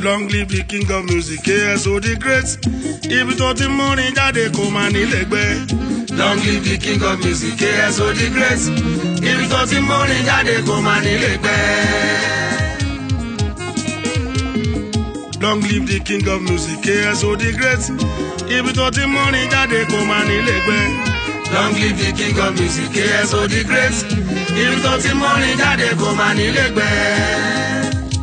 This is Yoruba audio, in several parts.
long live the king of music KSO the great ibi tó ti múrin jáde kò máa nílẹ̀ gbẹ́. long live the king of music KSO the great ibi tó ti múrin jáde kò máa nílé gbẹ́. long live the king of music KSO the great ibi tó ti múrin jáde kò máa nílẹ̀ gbẹ́. long live the king of music KSO the great ibi tó ti múrin jáde kò máa nílé gbẹ́.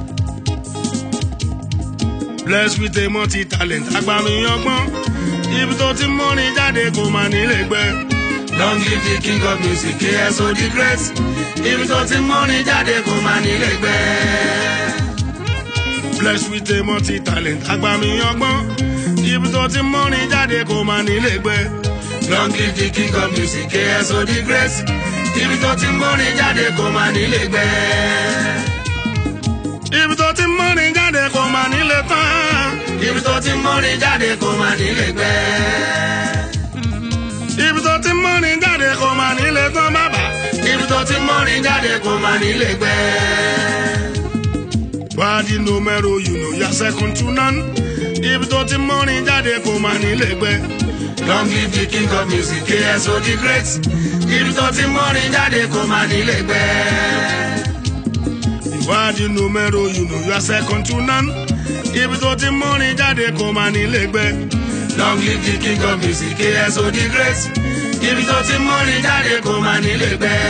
blessed with a multi talent agbami ọgbọ́n ibi tó ti múrin jáde kò máa nílẹ̀ gbẹ́. long live the king of music KSO the great ibi tó ti múrin jáde kò máa nílé gbẹ́. blessed with a multi talent agbami ọgbọ́n ibi tó ti múrin jáde kò máa nílẹ̀ gbẹ́. long live the king of music KSO the great ibi tó ti múrin jáde kò máa nílé gbẹ́. ibi tó ti múrin jáde kò máa nílẹ̀ tán. ibi tó ti múrin jáde kò máa nílé gbẹ́. ibi tó ti múrin jáde kò máa nílẹ̀ tán bàbá. ibi tó ti múrin jáde kò máa nílé gbẹ́. wádìí numero you know ya second to none. ibi tó ti múrin jáde kò máa nílẹ̀ gbẹ́. long live the king of music KSO the great ibi tó ti múrin jáde kò máa nílé gbẹ́. ìwádìí numero you know ya second to none. ibi tó ti múrin jáde kò máa nílẹ̀ gbẹ́. long live the king of music KSO the great ibi tó ti múrin jáde kò máa nílé gbẹ́.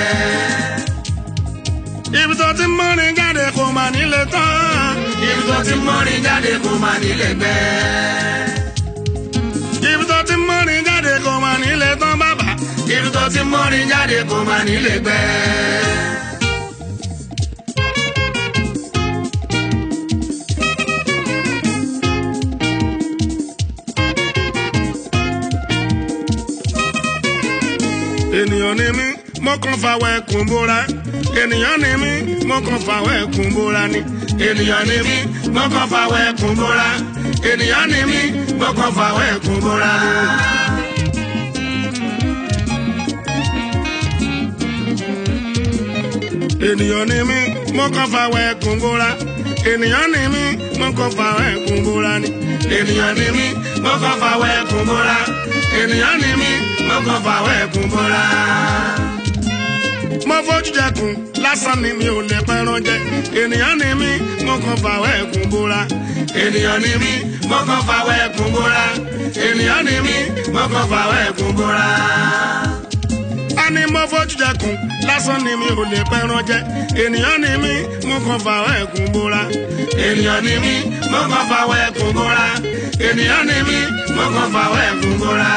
ibi tó ti múrin jáde kò máa nílẹ̀ tán. ibi tó ti múrin jáde kò máa nílé gbẹ́. ibi tó ti múrin jáde kò máa nílẹ̀ tán bàbá. ibi tó ti múrin jáde kò máa nílé gbẹ́. ènìyàn ni mí mo kàn fàwọ̀ ẹkùn bóra. ènìyàn ni mí mo kàn fàwọ̀ ẹkùn bóra ni. ènìyàn ni mí mo kàn fàwọ̀ ẹkùn bóra. ènìyàn ni mí mo kàn fàwọ̀ ẹkùn bóra. ènìyàn ni mí mo kàn fàwọ̀ ẹkùn bóra. ènìyàn ni mí mo kàn fàwọ̀ ẹkùn bóra ni. ènìyàn ni mí mo kàn fàwọ̀ ẹkùn bóra. ènìyàn ni mí mo kàn fàwọ̀ ẹkùn bóra. mo fojú jẹkùn lásán ni mi ò lè pẹran jẹ. ènìyàn ni mí mo kàn fàwọ̀ ẹkùn bóra. ènìyàn ni mí mo kàn fàwọ̀ ẹkùn bóra. ènìyàn ni mí mo kàn fàwọ̀ ẹkùn bóra. a ní mo fojú jẹkùn lásán ni mi ò lè pẹran jẹ. ènìyàn ni mí mo kàn fàwọ̀ ẹkùn bóra. ènìyàn ni mí mo kàn fàwọ̀ ẹkùn bóra. ènìyàn ni mí mo kàn fàwọ̀ ẹkùn bóra.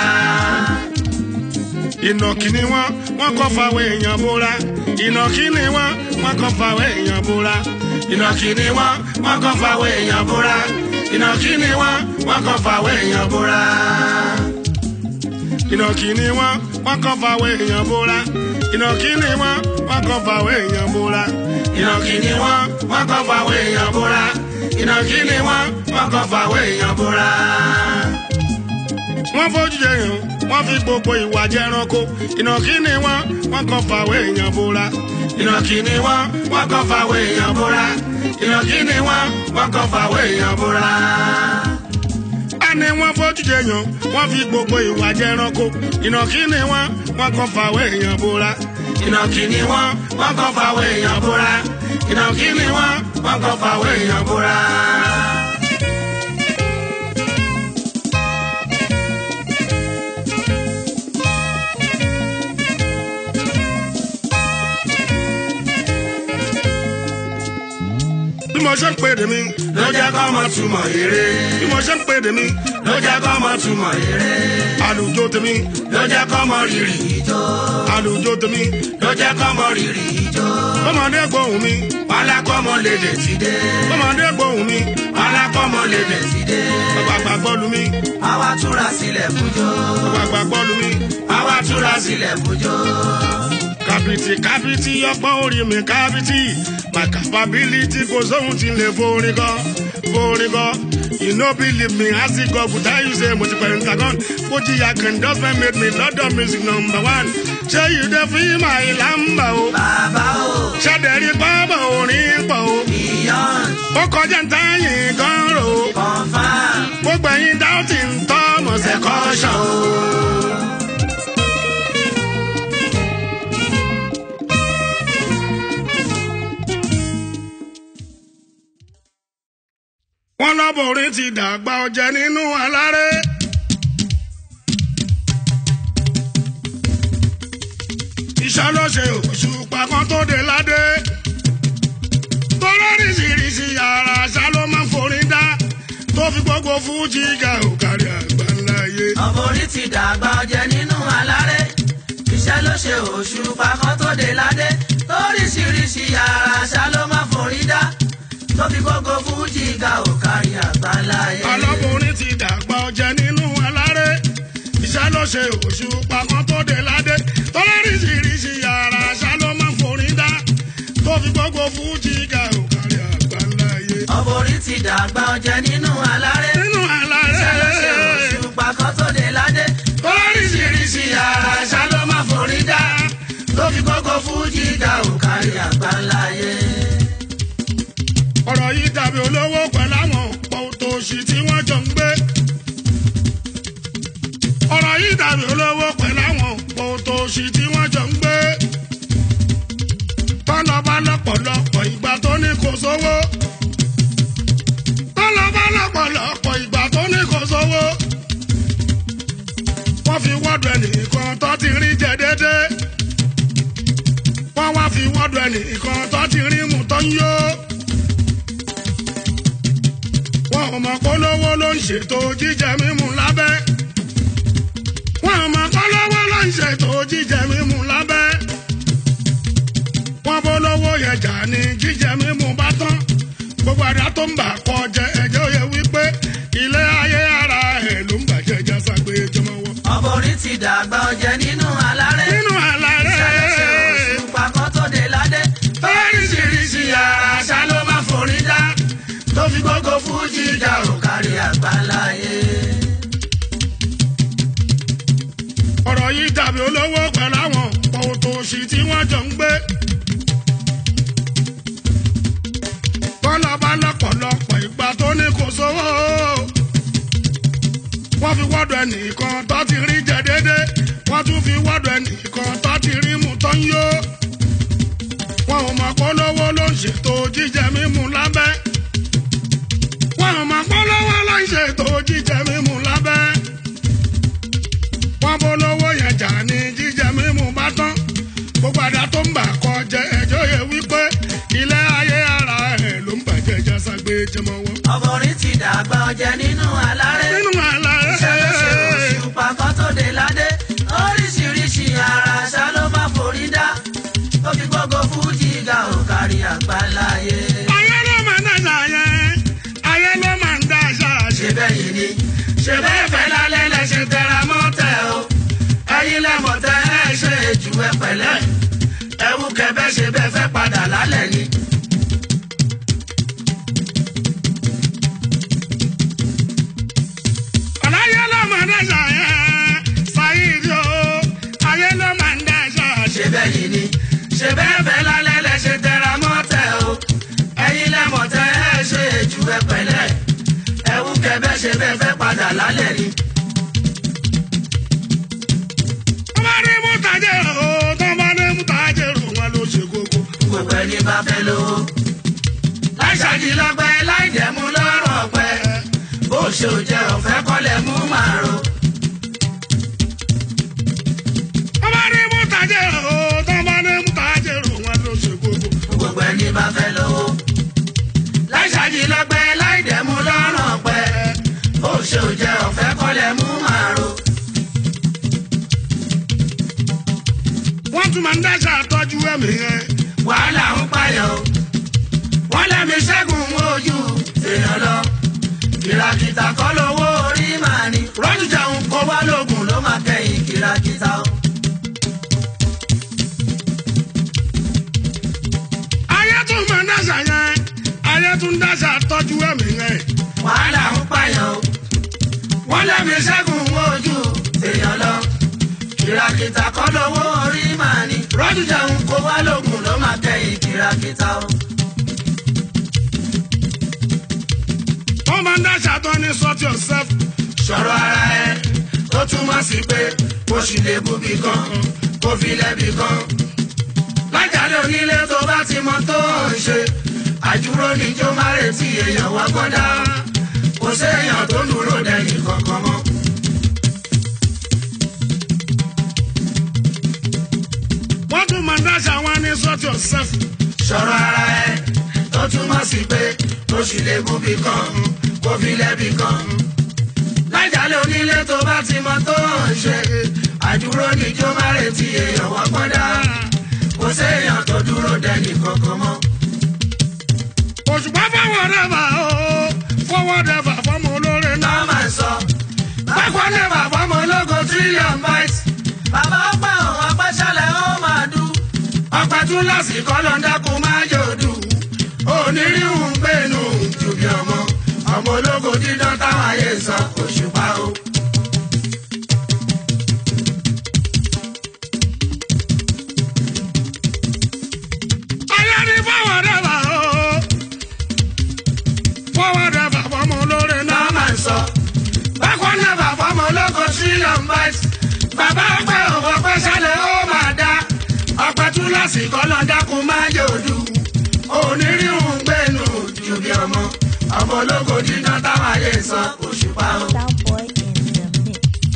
ìnàkí ni wọ́n wọ́n kàn fàwọ̀ èèyàn bóra. ìnàkí ni wọ́n wọ́n kàn fàwọ̀ èèyàn bóra. ìnàkí ni wọ́n wọ́n kàn fàwọ̀ èèyàn bóra. ìnàkí ni wọ́n wọ́n kàn fàwọ̀ èèyàn bóra. ìnàkí ni wọ́n wọ́n kàn fàwọ̀ èèyàn bóra. ìnàkí ni wọ́n wọ́n kàn fàwọ̀ èèyàn bóra. ìnàkí ni wọ́n wọ́n kàn fàwọ̀ èèyàn bóra. ìnàkí ni wọ́n wọ́n kàn fàwọ̀ èèyàn bóra. wọ́n fojú jẹyàn wọ́n fi gbogbo ìwà jẹranko. ìnàkí ni wọ́n wọ́n kàn fàwọ̀ èèyàn bóra. ìnàkí ni wọ́n wọ́n kàn fàwọ̀ èèyàn bóra. ìnàkí ni wọ́n wọ́n kàn fàwọ̀ èèyàn bóra. a ní wọ́n fojú jẹyàn wọ́n fi gbogbo ìwà jẹranko. ìnàkí ni wọ́n wọ́n kàn fàwọ̀ èèyàn bóra. ìnàkí ni wọ́n wọ́n kàn fàwọ̀ èèyàn bóra. ìnàkí ni wọ́n wọ́n kàn fàwọ̀ èèyàn bóra. bí mo ṣe ń pèdè mi ló jẹ́ kọ́ mọ túmọ̀ eré. bí mo ṣe ń pèdè mi ló jẹ́ kọ́ mọ túmọ̀ eré. àlùjọ tèmi ló jẹ́ kọ́ mọ rírì ijó. àlùjọ tèmi ló jẹ́ kọ́ mọ rírì ijó. bọ́mọdé gbóhùn mi alákọ̀ọ́mọ lédè ti dé. bọ́mọdé gbóhùn mi alákọ̀ọ́mọ lédè ti dé. ọ̀gbàgbà gbọ́lu mi àwa túra sílẹ̀ fújó. ọ̀gbàgbà gbọ́lu mi àwa túra sílẹ̀ fújó. kàbìtì kàbìtì ọgbọ́n orí mi kàbìtì my capability kò sóhun tí ń lè forin kọ forin kọ you no believe me as e go good i use mo ti pẹ̀lú ntagon fojì akandọ́sẹ̀ made me london music number one ṣé you dey feel my lamba o bàbá o ṣàdẹ̀rí pápá orin pọ̀ o ìyọ́n ó kọjá ń táyìn gan ro ọlọ́bùnrin ti dàgbà ọjẹ́ nínú aláré. ìṣàlọ́ṣe òṣùpá kan tó dé ládé. tọ́lọ́rìṣìíríṣìí yàrá àṣà ló máa ń forin dá tó fi gbogbo fújì ga òkàrí àgbáńlá yé. ọ̀bọ̀rí ti dàgbà ọjẹ́ nínú aláré iṣẹ́ ló ṣe òṣùpá kan tó dé ládé lóríṣiríṣi yàrá àṣà ló máa forí dá tó fi gbogbo fújì ga òkàrí àgbáláyé. ọlọ́bùnrin ti dàgbà ọjẹ́ nínú aláré. ìṣàlọ́ṣe òṣùpá kan tó dé ládé. tọ́lọ́rìṣìíríṣìí yàrá àṣà ló máa ń forin dá tó fi gbogbo fújì ga òkàrí àgbáńlá yé. ọ̀bọ̀rí ti dàgbà ọjẹ́ nínú aláré nínú aláré. iṣẹ́ ló ṣe òṣùpá kan tó dé ládé lóríṣiríṣi yàrá àṣà ló máa forí dá tó fi gbogbo fújì ga òkàrí àgbáláyé. ọ̀rọ̀ yìí dàbí olówó pẹ̀lú àwọn pọ̀tòṣì tí wọ́n jọ ń gbé. ọ̀rọ̀ yìí dàbí olówó pẹ̀lú àwọn pọ̀tòṣì tí wọ́n jọ ń gbé. tọ́lọ́ bá lọ́pọ̀lọpọ̀ ìgbà tó ní kò sówó. tọ́lọ́ bá lọ́pọ̀lọpọ̀ ìgbà tó ní kò sówó. wọ́n fi wọ́dọ̀ ẹnìkan tó ti rí jẹ déédéé. wọ́n wá fi wọ́dọ̀ ẹnìkan tó ti rí mu tó ń yó wọn ò mọ̀ polówó ló ń ṣètò jíjẹ mímu lábẹ́. wọn ò mọ̀ polówó ló ń ṣètò jíjẹ mímu lábẹ́. wọn polówó yẹn jà ní jíjẹ mímu bá tán. gbogbo àdá tó ń bà kọ jẹ ẹjọ́ yẹ wípé ilé ayé ara ẹ̀ ló ń bàjẹ́ jásá pé jọmọ wọ. ọ̀bọ̀rí ti dàgbà ọjẹ́ nínú aláré. nínú àlàré ṣàlọ́ṣe òṣùpá kan tó dé ládé. oríṣiríṣi yàrá àṣà ló máa forí dá. tó fi gbogbo fújì ga òkàrí àgbáláyé. ọ̀rọ̀ yìí dàbí olówó pẹ̀lú àwọn pọ̀tòṣì tí wọ́n jọ ń gbé. bọ́lá bá lọ́pọ̀lọpọ̀ ìgbà tó ní kò sówó. wọ́n fi wọ́dọ̀ ẹnìkan tó ti rí jẹ déédé. wọ́n tún fi wọ́dọ̀ ẹnìkan tó ti rí mu tó ń yó. wọn ò mọ̀ polówó ló ń ṣètò jíjẹ mímu lábẹ́. wọn ò mọ̀ polówó ló ń ṣètò jíjẹ mímu lábẹ́ wọn bolówó yẹn jà ní jíjẹ mímu bá tán gbogbo àdá tó ń bà kọ jẹ ẹjọ́ yẹ wípé ilé ayé ara ẹ̀ ló ń bàjẹ́ jásá gbé jẹmọ wọn. ọ̀bọ̀rí ti dàgbà ọjẹ́ nínú aláré. nínú àlàyé ṣàlọ́ṣe òṣùpá kan tó dé ládé. oríṣiríṣi yàrá àṣà ló máa forí dá. tó fi gbogbo fújì ga òkàrí àgbáláyé. ayé ló máa ń dàṣà yẹn ayé ló máa ń dàṣà ṣe bẹ́ẹ̀ yìí ni ṣe bẹ́ẹ̀ fẹ́ lálẹ́ lẹ ṣe tẹra mọ́ tẹ o ẹ̀yin lẹ́mọ̀ tẹ ẹ ṣe jù ẹ pẹ̀lẹ́ ẹ̀wù kẹbẹ́ ṣe bẹ́ẹ̀ fẹ́ padà lálẹ́ ni. ayé ló máa ń dàṣà yẹn ṣáyídì o ayé ló máa ń dàṣà ṣe bẹ́ẹ̀ yìí ni ṣe bẹ́ẹ̀ fẹ́ lálẹ́ lẹ ṣe tẹra mọ́ tẹ o ẹ̀yin lẹ́mọ̀ tẹ ẹ ṣe jù ẹ pẹ̀lẹ́ ẹ̀wù kẹbẹ́ ṣe bẹ́ẹ̀ fẹ́ padà lálẹ́ ni. wọ́n bá ní mú tajẹ́ o tó bá ní mú tajẹ́ o wọn ló ṣe kókó. gbogbo ẹni bá fẹ́ lówó. láì ṣàdìlọ́gbẹ́ láì dẹ̀mú lọ́rọ̀ ọ̀pẹ. bó ṣe ò jẹ́ ọ̀fẹ́ kọ́lẹ̀ mú màrò. wọ́n bá ní mú tajẹ́ o tó bá ní mú tajẹ́ o wọn ló ṣe kókó. gbogbo ẹni bá fẹ́ lówó. láì ṣàdìlọ́gbẹ́ láì dẹ̀mú lọ́rọ̀ ọ̀pẹ. bó ṣe ò jẹ́ ọ̀fẹ́ kọ́lẹ̀ mú màrò. wọ́n tún máa ń dáṣà tọ́jú ẹ̀mí yẹn. wàhálà ń payọ̀. wọ́n lẹ́mi ṣẹ́gun ojú èèyàn lọ. kìràkìtà kọ́ lówó orí màá ní. rọ́jú jẹun kó wá lóògùn ló máa kẹ́yìn kìràkìtà o. ayé tún máa ń dáṣà yẹn ayé tún dáṣà tọ́jú ẹ̀mí yẹn. wàhálà ń pààyàn o wọ́n lẹ́mi ṣẹ́gun ojú èèyàn lọ kìràkìtà kọ́ lówó orí màá ní rọ́jú jẹun kó wá lóògùn ló máa kẹ́yìn kìràkìtà o. wọ́n máa ń dáṣà tó ní sort yourself. sọ̀rọ̀ ara ẹ ó túmọ̀ sí pé kò sì lè búbi kan kò fi lẹ́bi kan. lájàre onílé tó bá ti mọ tó ń ṣe àjúrò níjó má retí èèyàn wá gbọ́dá séèyàn tó dúró dẹni kankan mọ́. wọ́n tún máa ń dáṣà wọn ní sort yourself. sọ̀rọ̀ ara ẹ tó túmọ̀ sí pé ó sì lè mú bí kan kó fi lẹ́bi kan. lájàlẹ̀ onílé tó bá ti mọ tó ń ṣe àdúró níjó má retí èèyàn wọ́n pọ́ndà kò séèyàn tó dúró dẹni kankan mọ́. òṣùpá fọwọ́ dẹ́fà o fọwọ́ dẹ́fà fọmọ olóore náà. náà máa ń sọ bákan náà bàbá ọmọ ológo trillion bytes. bàbá ọpẹ́ òun apẹ́sẹ́lẹ̀ ó máa dùn. ọpẹ́ tún lásìkò lọ́ńdà kó máa yòdù. onírìhùn gbẹ̀nù jù bí ọmọ. ọmọ ológo dídán táwọn ayé sọ òṣùpá o. ayé ní fọwọ́ dẹ́fà o fọwọ́ dẹ́fà fọmọ olóore náà. náà máa ń sọ. bákan náà bàbá ọmọ ológo trillion bytes. bàbá ọpẹ́ òun apẹ́sẹ́lẹ̀ ó máa dá. ọpẹ́ tún lásìkò lọ́ńdà kó máa yòdù. onírìhùn gbẹ̀nù jù bí ọmọ. ọmọ ológo dídán táwọn ayé sọ òṣùpá o. Soundboy in the mix.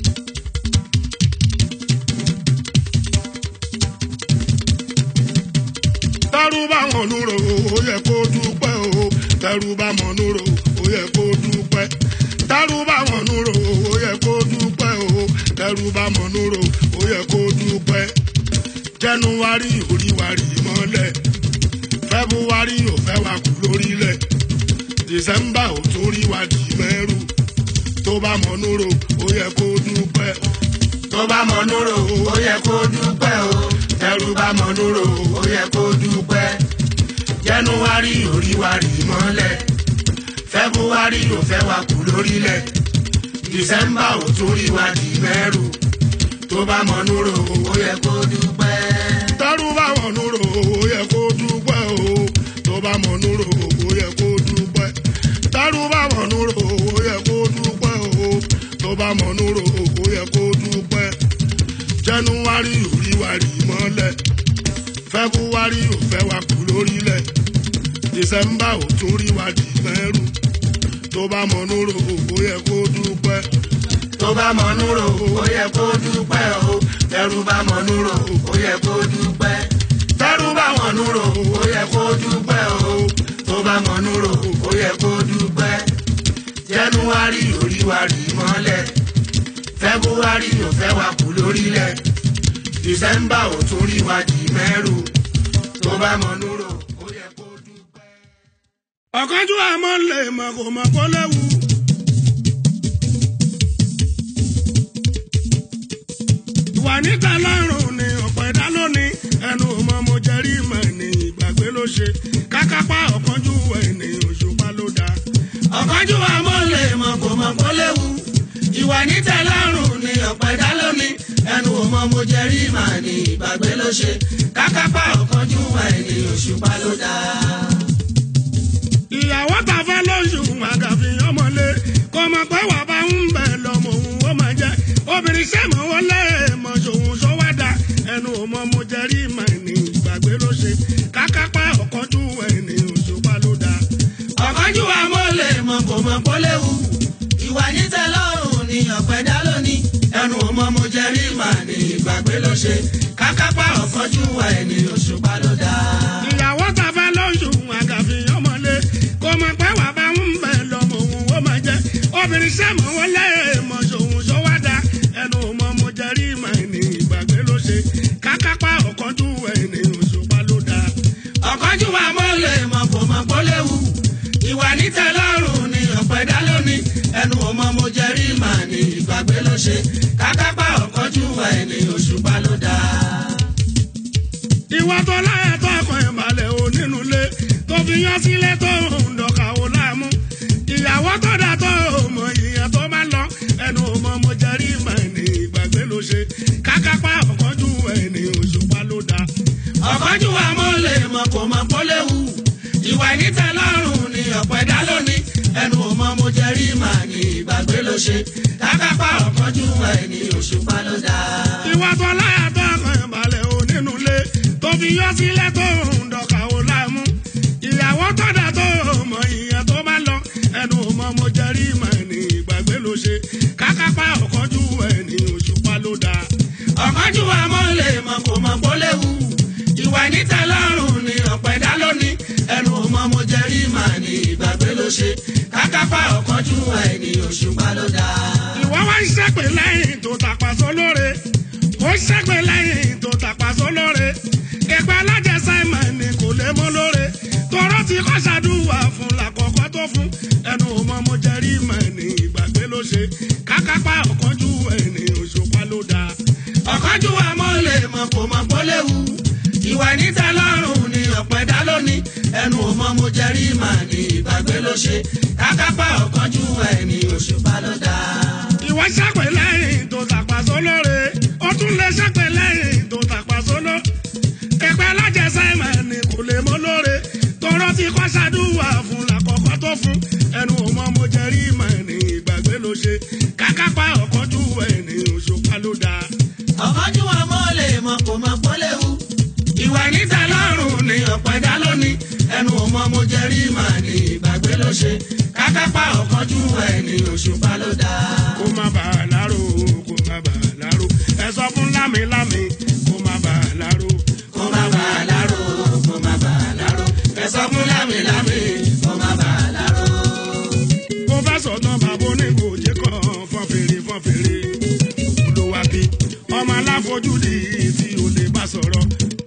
tẹ́rù bá wọn núrò ó yẹ kó dúpẹ́ o tẹ́rù bá wọn núrò ó yẹ kó dúpẹ́ tẹ́rù bá wọn núrò ó yẹ kó dúpẹ́ o tẹ́rù bá wọn núrò ó yẹ kó dúpẹ́ jẹnuwari oríwari mọ́lẹ̀ fẹ́búwari ò fẹ́ wa kú lórílẹ̀ dìsẹ́mbà ò torí wa dì mẹ́rù tó bá mọ̀ núrò ó yẹ kó dúpẹ́ tó bá mọ núrò ó yẹ kó dúpẹ́ o tẹrú bá mọ núrò ó yẹ kó dúpẹ́ jẹnuwari oríwari mọ́lẹ̀ fẹ́búwárì ò fẹ́ wa kú lórílẹ̀ dìsẹ́mbà ò torí wa dì mẹ́rù tó bá mọ núrò ó yẹ kó dúpẹ́. tẹ́rù bá wọn núrò ó yẹ kó dúpẹ́ o tó bá mọ̀ núrò ó yẹ kó dúpẹ́ tẹ́rù bá wọn núrò ó yẹ kó dúpẹ́ o tó bá mọ̀ núrò ó yẹ kó dúpẹ́ jẹnuwari oríwari mọ́lẹ̀ fẹ́búwárì ò fẹ́ wa kú lórílẹ̀ dìsẹ́mbà ò tún rí wa dì mẹ́rù tó bá mọ̀ núrò ó yẹ kó dúpẹ́ tó bá mọ núrò ó yẹ kó dúpẹ́ o tẹrú bá mọ núrò ó yẹ kó dúpẹ́ tẹrú bá mọ núrò ó yẹ kó dúpẹ́ o tó bá mọ núrò ó yẹ kó dúpẹ́ jẹnuwari oríwari mọ́lẹ̀ fẹ́búwárì ò fẹ́ wa kú lórílẹ̀ dìsẹ́mbà ò tún rí wa dì mẹ́rù tó bá mọ núrò ó yẹ kó dúpẹ́. ọ̀kánjú àmọ́ lè mọ̀ kò mọ̀ kó léwu. ìwà níta lọ́rùn ni ọ̀pọ̀ ẹ̀dá lónìí ẹnu ọmọ mo jẹ́rí ìmọ̀ ní ìgbàgbé ló ṣe kákápá ọ̀kánjú ẹni òṣùpá ló dáa. ọ̀kánjú àmọ́ lè mọ̀ kò mọ̀ kó léwu ìwà nítẹ̀lọ́rùn ni ọ̀pẹ̀ dá lónìí ẹnu ọmọ mo jẹ rí màá ní ìgbàgbé ló ṣe kákápá ọ̀kánjú ẹni òṣùpá ló dá. ìyàwó ta fẹ́ lóṣù àgàfi ọmọlé kò mọ̀ pé wà bá ń bẹ̀ lọ́mọ òun ó máa jẹ́ obìnrin sẹ́mọ̀ wọlé mọ̀ ṣòun ṣọwádà ẹnu ọmọ mo jẹ́ rí mà ní ìgbàgbé ló ṣe kákápá ọ̀kánjú ẹni òṣùpá ló dáa. ọ̀kánjú àmọ́ lè mọ̀ kò mọ̀ kó léwu ìwà nítẹ̀lọ́rùn ni ọ̀pẹ̀ dá lónìí ẹnu ọmọ mo jẹ rí màá ní ìgbàgbé ló ṣe kákápá ọ̀kánjú ẹni òṣùpá ló dá. ìyàwó ta fẹ́ lóṣù àgàfi ọmọlé kò mọ̀ pé wà bá ń bẹ̀ lọ́mọ òun ó máa jẹ́ obìnrin sẹ́mọ̀ wọlé mọ̀ ṣòun ṣọwádà ẹnu ọmọ mo jẹ́ rí mà ní ìgbàgbé ló ṣe kákápá ọ̀kánjú ẹni òṣùpá ló dáa. ọ̀kánjú wa mọ́ lè mọ̀ kò mọ̀ kó léwu ìwà nítẹ̀lọ́rùn ni ọ̀pẹ̀ dá lónìí ẹnu ọmọ mo jẹ rí màá ní ìgbàgbé ló ṣe kákápá ọ̀kánjú wa ẹni òṣùpá ló dá. ìwà tó láyà tó ọkàn ìbàlẹ̀ ò nínú ilé tó fi yán sílé tó ń dọ̀kà ò láàmú ìyàwó tó dà tó mọ ìyẹn tó bá lọ ẹnu ọmọ mo jẹrí mà ní ìgbàgbé ló ṣe kákápá ọ̀kánjú ẹni òṣùpá ló dá. ọ̀kánjú wa mọ́ lè mọ̀ kò mọ̀ kó léwu ìwà nítẹ̀lọ́rùn ni ọ̀pẹ̀ dá lónìí ẹnu ọmọ mo jẹ rí màá ní ìgbàgbé ló ṣe kákápá ọ̀kánjú wa ẹni òṣùpá ló dá. ìwà tó láyà tó ọkàn ìbàlẹ̀ ò nínú ilé tó fi yán sílé tó ń dọ̀kà ò láàmú ìyàwó tó dà tó mọ ìyẹn tó bá lọ ẹnu ọmọ mo jẹrí mà ọ̀kanjú ẹni òṣùpá ló dá. ìwọ wá ń ṣẹ́pè lẹ́yìn tó tàpá sólóore ó ṣẹ́pè lẹ́yìn tó tàpá sólóore ìpẹ́ alájẹsà ìmọ̀ ni kò lè mọ́ lóore tọrọ ti kọ́ ṣàdúrà fún làkọ́kọ́ tó fún ẹnu ọmọ mo jẹ́ rí ìmọ̀ ní ìgbàgbé ló ṣe kákápá ọ̀kanjú ẹni òṣùpá ló dáa. ọ̀kanjú àmọ́ lè mọ̀ kò mọ̀ kó léwu. ìwà níta lọ́rùn ni ọ̀pẹ dá lónìí. ẹnu ò mọ mo jẹ rí màá ní ìgbàgbé ló ṣe. kákápá ọ̀kanjú ẹni òṣùpá ló dá. ìwọ ṣẹ́pè lẹ́yìn tó tàpá sólóore ó tún lè ṣẹ́pè lẹ́yìn tó tàpá sóló ìpẹ́ alájẹsà ìmọ̀ ni kò lè mọ́ lóore tọrọ ti kọ́ ṣàdúrà fún làkọ́kọ́ tó fún ẹnu ọmọ mo jẹ́ rí ìmọ̀ ní ìgbàgbé ló ṣe kákápá ọ̀kanjú ẹni òṣùpá ló dáa. ọ̀kanjú àmọ́ lè mọ̀ kò mọ̀ kó léwu. ìwà níta lọ́rùn ni ọ̀pẹ dá lónìí. ẹnu ò mọ mo jẹ rí màá ní ìgbàgbé ló ṣe. kákápá ọ̀kanjú ẹni òṣùpá ló dá. kó má bàa láró kó má bàa láró ẹ sọ fún lámìlámì kó má bàa láró. kó má bàa láró kó má bàa láró. ẹ sọ fún lámìlámì kó má bàa láró. mo fẹ́ sọ̀tàn bàbá oníkòjé kan fọ́n fèrè fọ́n fèrè olùwàbí ọmọ aláfojúdi tí o lè bá sọ̀rọ̀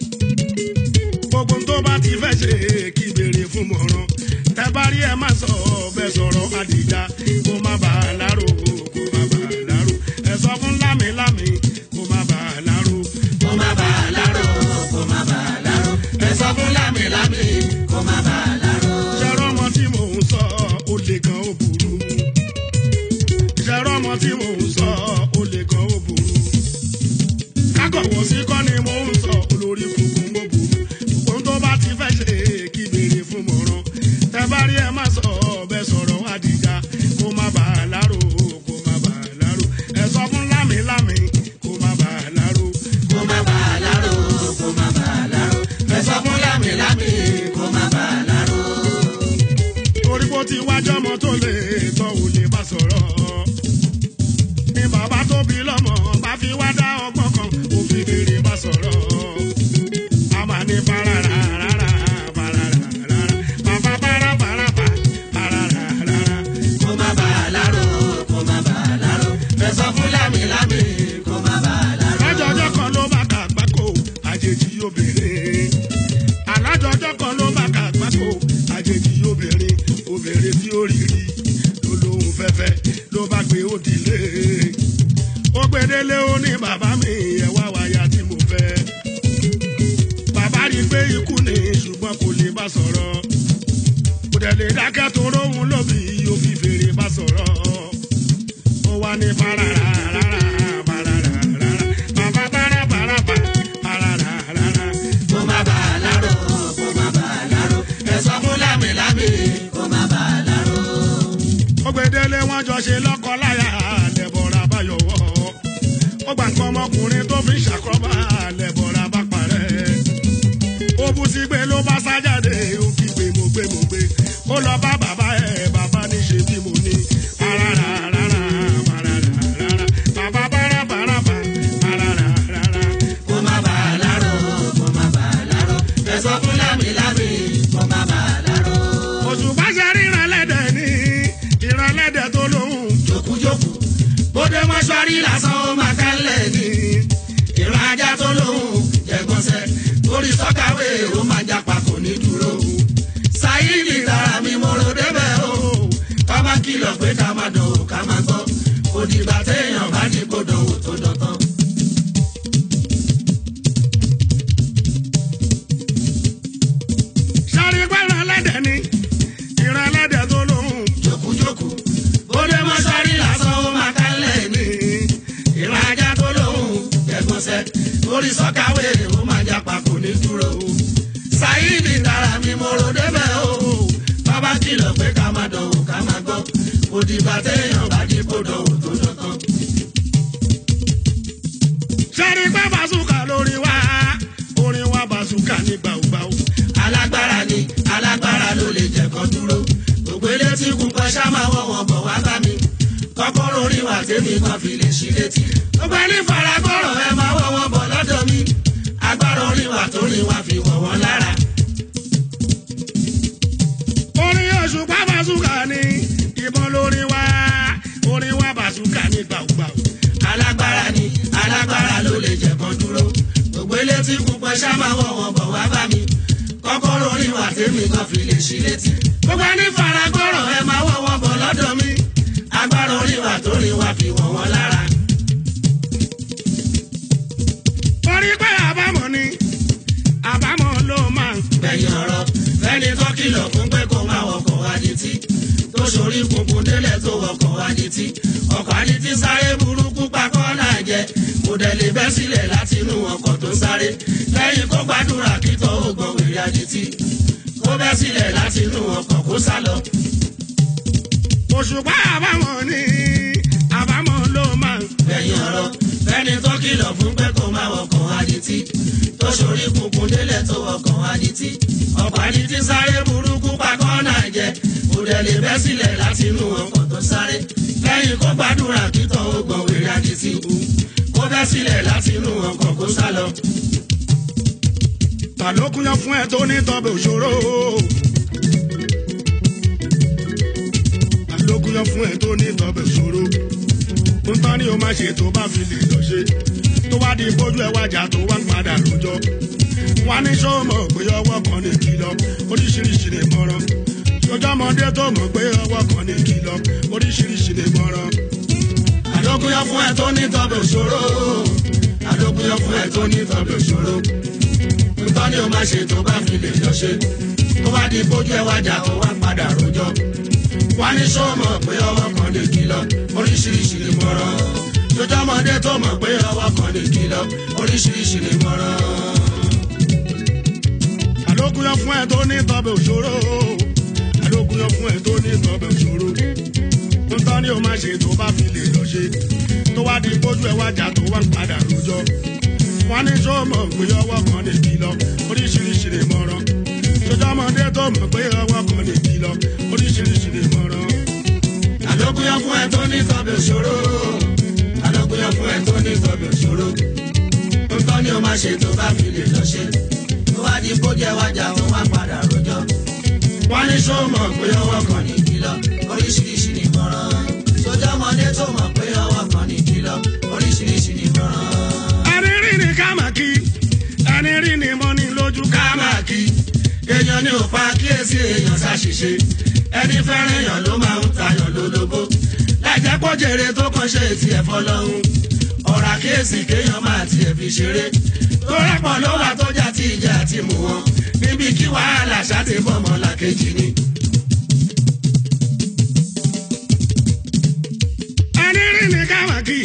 gbogbo tó bá ti fẹ́ ṣe kí béèrè fún mọ̀ràn tẹ bá rí ẹ má sọ bẹ́ẹ̀ sọ̀rọ̀ àdìjà kó má bàa láró kó má bàa láró ẹ sọ fún lámìlámì kó má bàa láró. kó má bàa láró kó má bàa láró. ẹ sọ fún lámìlámì kó má bàa láró. ṣẹ̀rọ ọmọ tí mò ń sọ ó lè gan ó burú ṣẹ̀rọ ọmọ tí mò ń sọ ó lè gan ó burú kákọ̀wọ́ sí kọ́ ni mò ń sọ olórí funfun ó burú ohun tó bá ti fẹ́ ṣe kí béèrè fún mọ̀ràn tẹ bá rí ẹ má sọ ọbẹ̀ sọ̀rọ̀ àdìjà kó má bàa láró kó má bàa láró ẹ sọ fún lámìlámì kó má bàa láró. kó má bàa láró kó má bàa láró. ẹ sọ fún lámìlámì kó má bàa láró. torí bó ti wájọ́ ọmọ tó lè tọ́ ò lè bá sọ̀rọ̀. ní bàbá tó bí lọ́mọ bá fi wá dá ọgbọ́n kan ó fi béèrè bá sọ̀rọ̀. a máa ní parara rárá parara rárá bàbá para para pa parara rárá. kó má bàa láró kó má bàa láró. ẹ sọ fún lámìlámì kó má bàa láró. alájọjọ́ kan ló bá kà gbáko àjèjì obìnrin. alájọjọ́ kan ló bá kà gbáko àjèjì obìnrin obìnrin tí ó rí rí ló lóhun fẹ́fẹ́ ló bá gbé òdìlé. ó gbedele ó ní bàbá mi ẹ̀ wá wáyà tí mo fẹ́. bàbá rí i pé ikú ni ṣùgbọ́n kò lè bá sọ̀rọ̀. kò dẹ̀ lè dákẹ́ tó róhun lóbi yóò fi fèrè bá sọ̀rọ̀ ó wá ní parara rárá parara rárá bàbá para para pa parara rárá. kó má bàa láró kó má bàa láró. ẹ sọ fún lámìlámì kó má bàa láró. ó gbedele wọn jọ ṣe lọ́kọ láyà lẹ́bọ̀rà bá yọ̀wọ́ ó gbà nǹkan ọmọkùnrin tó fi ṣàkóbá lẹ́bọ̀rà bá parẹ́ ó bú sí gbé ló bá sá jáde ó kí gbé mo gbé mo gbé ó lọ bá bàbá ẹ̀ bàbá ní ṣe bí mo ní parara rárá parara rárá bàbá para para pa parara rárá. kó má bàa láró kó má bàa láró. ẹ sọ fún lámìlámì kó má bàa láró. òṣùpá ṣe ríran lẹ́dẹ̀ ní ìran lẹ́dẹ̀ tó lóhùn jókújókù bóde mọ́ṣúárì lásán ó máa kálẹ̀ ní. ìran ajá tó lóhùn jẹ̀gbọ́nsẹ̀ lórí sọ́kàwé ó máa japa kò ní dúró. sáyidì dára mi mo ro débẹ̀ o. ká má kìlọ̀ pé ká má dán o ká má gbọ́. kò dìgbà téèyàn bá ní kó dán o tó dán tán. sáré pé ìran lẹ́dẹ̀ ní ìran lẹ́dẹ̀ tó lóhùn jókújókù bóde mọ́ṣúárì lásán ó máa kálẹ̀ ní. ìran ajá tó lóhùn jẹ̀gbọ́nsẹ̀ lórí sọ́kàwé ó máa japa kò ní dúró. sáyidì dára mi mo ro débẹ̀ o. bàbá kìlọ̀ pé ká má dán o ká má gbọ́. kò dìgbà téèyàn bá ní kó dán o tó dán tán. sáré pé bàṣùkà lórí wa orin wa bàṣùkà ní gbàùgbàù alágbára ni alágbára ló lè jẹ̀kọ́ dúró. gbogbo ilé tí kún kọ́ ṣá máa wọ̀ wọ́n bọ̀ wá bá mi. kọ́kọ́rọ́ orí wa tèmi kan fi lè ṣí létí. gbogbo ẹni faragbọ́rọ̀ ẹ máa wọ̀ wọ́n bọ̀ lọ́dọ̀ mi. agbára orí wa tó rí wa fi wọ̀ wọ́n lára. orin òṣùpá bàṣùkà ní ìbọn ló lórí wa orin wa bàṣúkà ní gbàùgbàù. alágbára ni alágbára ló lè jẹ̀kan dúró gbogbo ilé tí púpọ̀ ṣá máa wọ̀ wọ́n bọ̀ wá bá mi kọ́kọ́rọ́ orin wà tèmi kan fi lè ṣí létí gbogbo ẹni faragbọ́rọ̀ ẹ máa wọ̀ wọ́n bọ̀ lọ́dọ̀ mi agbára orin wà tó rin wà fi wọ̀n wọ́n lára. orí pé àbámọ̀ ni àbámọ̀ ló máa ń gbẹ̀yìn ọ̀rọ̀ fẹ́ni tó kìlọ̀ fún pé kó máa wọkọ̀ adití tó sorí kunkun délẹ̀ tó wọkọ̀ adití ọkọ̀ adití sáré burúkú pakọ́ náà jẹ kò dẹ̀ lè bẹ́ sílẹ̀ láti inú ọkọ̀ tó sáré lẹ́yìn kó gbàdúrà kí tó gbọ̀n wèrè adití kó bẹ́ sílẹ̀ láti inú ọkọ̀ kó sá lọ. òṣùpá àbámọ̀ ni àbámọ̀ ló máa ń gbẹ̀yìn ọ̀rọ̀ fẹ́ni tó kìlọ̀ fún pé kó máa wọkọ̀ adití tó sorí kunkun délẹ̀ tó wọkọ̀ adití ọkọ̀ adití sáré burúkú pakọ́ náà jẹ kò dẹ̀ lè bẹ́ sílẹ̀ láti inú ọkọ̀ tó sáré lẹ́yìn kó gbàdúrà kí tó gbọ̀n wèrè adití kú kó bẹ́ sílẹ̀ láti inú ọkọ̀ kó sá lọ. ta ló kúnyán fún ẹ tó ní tọ́bẹ̀ òṣòro. ta ló kúnyán fún ẹ tó ní tọ́bẹ̀ òṣòro. ń tán ni o máa ṣe tó bá fi lè lọ ṣe. tó wá di bójú ẹ wájà tó wá ń padà lójọ́. wá ní sọ́mọ̀ pé ọwọ́ kan ní kìlọ̀ oríṣiríṣi lè mọ̀ràn. sọjọ́ ọmọdé tó mọ̀ pé ọwọ́ kan ní kìlọ̀ oríṣiríṣi lè mọ̀ràn. àdókùnyọ́ fún ẹ tó ní tọ́bẹ̀ òṣòro àdókùnyọ́ fún ẹ tó ní tọ́bẹ̀ òṣòro nǹkan ni o máa ṣe tó bá fi lè lọ ṣe tó bá di bójú ẹ wájà tó wá padà rojọ́ wá ní sọ́mọ̀ pé ọwọ́ kan lè kìlọ̀ oríṣiríṣi lè mọ̀ràn lójọ́ ọmọdé tó mọ̀ pé ọwọ́ kan lè kìlọ̀ oríṣiríṣi lè mọ̀ràn. àlókùnyán fún ẹ tó ní tọ́bẹ̀ òṣòro àlókùnyán fún ẹ tó ní tọ́bẹ̀ òṣòro nǹkan ni o máa ṣe tó bá fi lè lọ ṣe tó wá di bójú ẹ wájà tó wá ń padà rojọ́ wọn ní sọ́mọ̀ pé ọwọ́ kan lè kìlọ̀ oríṣiríṣi lè mọ̀ràn sọjọ́ ọmọdé tó mọ̀ pé ọwọ́ kan lè kìlọ̀ oríṣiríṣi lè mọ̀ràn. àlókùnyọ́ fún ẹ tó ní tọ́bẹ̀ òṣòro àlókùnyọ́ fún ẹ tó ní tọ́bẹ̀ òṣòro nǹkan ni o máa ṣe tó bá fi lè lọ ṣe tó bá di bójú ẹ wájà tó wá padà rojọ́ wọ́n ní sọ́mọ̀ pé ọwọ́ kan ní kìlọ̀ oríṣiríṣi ní mọ̀ràn sójà ọmọdé tó mọ̀ pé ọwọ́ kan ní kìlọ̀ oríṣiríṣi ní mọ̀ràn. ẹni rí ni ká mà kí ẹni rí ni mo ní lójú ká ká máa kí èèyàn ní òpa kíyèsí èèyàn ṣàṣìṣe ẹni fẹ́ràn èèyàn ló máa ń tayọ̀ lólobó láìjẹ́ pọ́jèrè tó kàn ṣe ti ẹ̀fọ́ lọ́hùn ọ̀rọ̀ àkíyèsí kéèyàn máa tiẹ̀ fi ṣeré tó rẹ́pọ̀ ló wà tó jà tí ìjà ti mú wọn níbi kí wàhálà ṣáàtì bọ́mọ làkejì ni. ẹni rí ni ká mà kí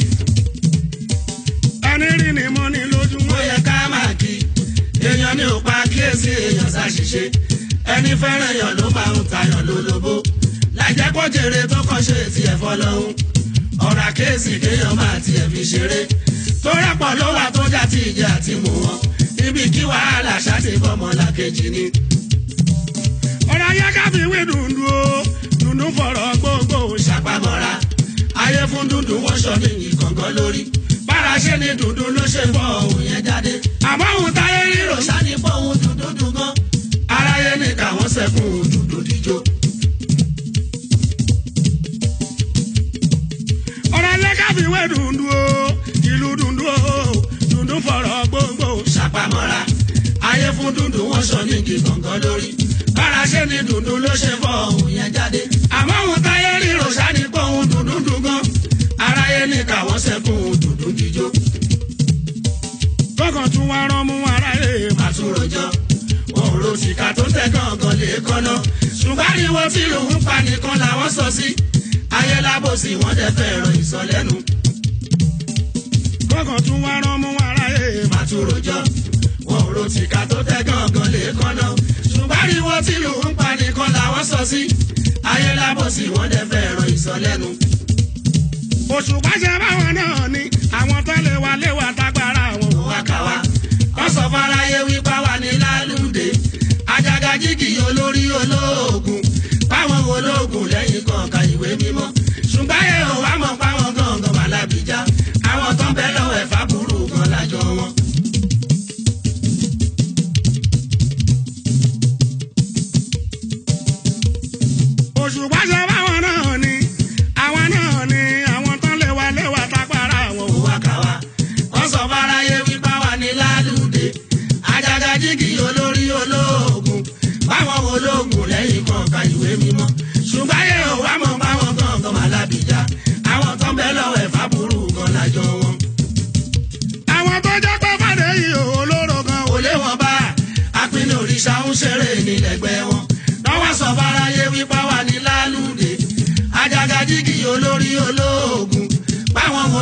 ẹni rí ni mo ní lójú ó yẹ ká máa kí èèyàn ní òpa kíyèsí èèyàn ṣàṣìṣe ẹni fẹ́ràn èèyàn ló máa ń tayọ̀ lólobó láìjẹ́ kó jèrè tó kàn ṣe ti ẹ̀fọ́ lọ́hún ọ̀rọ̀ àkíyèsí kéèyàn máa tiẹ̀ fi ṣeré tó rẹ́pọ̀ ló wà tó jà tí ìjà ti mú wọn níbi kí wàhálà ṣáàtì bọ́mọ làkejì ni. ọ̀rọ̀ ayé ká fi wé dùndú o dùndú fọ̀rọ̀ gbogbo ṣàpamọ́ra ayé fún dúdú wọ́n ṣọ ní ìkọ̀ngàn lórí bára ṣe ni dúdú ló ṣe fọ òun yẹn jáde àmọ́ òun táyé ríro rírò sani pọ̀ òun dúdú dùn gan aráyé ní káwọn sẹ́kùn dúdú díjó. ọ̀rọ̀ ayé ká fi wé dùndú o ìlú dùndú o dùndú fọ̀rọ̀ gbogbo ṣàpamọ́ra ayé fún dúdú wọ́n sọ ní igi kọ̀ọ̀kan lórí bára ṣe ni dúdú ló ṣe fọ òun yẹn jáde àmọ́ òun táyé ríro sani pọ̀ òun dúdú dùn gan aráyé ní káwọn sẹ́kùn dúdú díjó. kọ́kàn tún wá rán mú ara rẹ̀ àtúròjọ wọn ò ro tìka tó tẹ gángan lè kọ́nà ṣùgbọ́n àríwó tí lòun pa nìkan làwọn sọ sí ayé lábòsí wọn dẹ fẹ́ràn ìsọlẹ́nu kọ́kàn tún wá rán mú ara rẹ̀ àtúròjọ wọn ò ro tìka tó tẹ gángan lè kọ́nà ṣùgbọ́n àríwó tí lòun pa nìkan làwọn sọ sí ayé lábòsí wọn dẹ fẹ́ràn ìsọlẹ́nu òṣùpá ṣe báwọn náà ni àwọn tó lè wá léwà tágbára wọn. òun wá ká wa wọ́n sọ fáráyé wípá wà ní lálùdé ajagajigi olórí olóògùn báwọn olóògùn lẹ́yìn kọ̀ọ̀kan ìwé mímọ́ ṣùgbọ́n ẹ ò wá mọ̀ páwọn gangan wà lábìjá àwọn tó ń bẹ lọ́wọ́ ẹ̀fà burú gan lájọ wọn. òṣùpá ṣe báwọn náà ni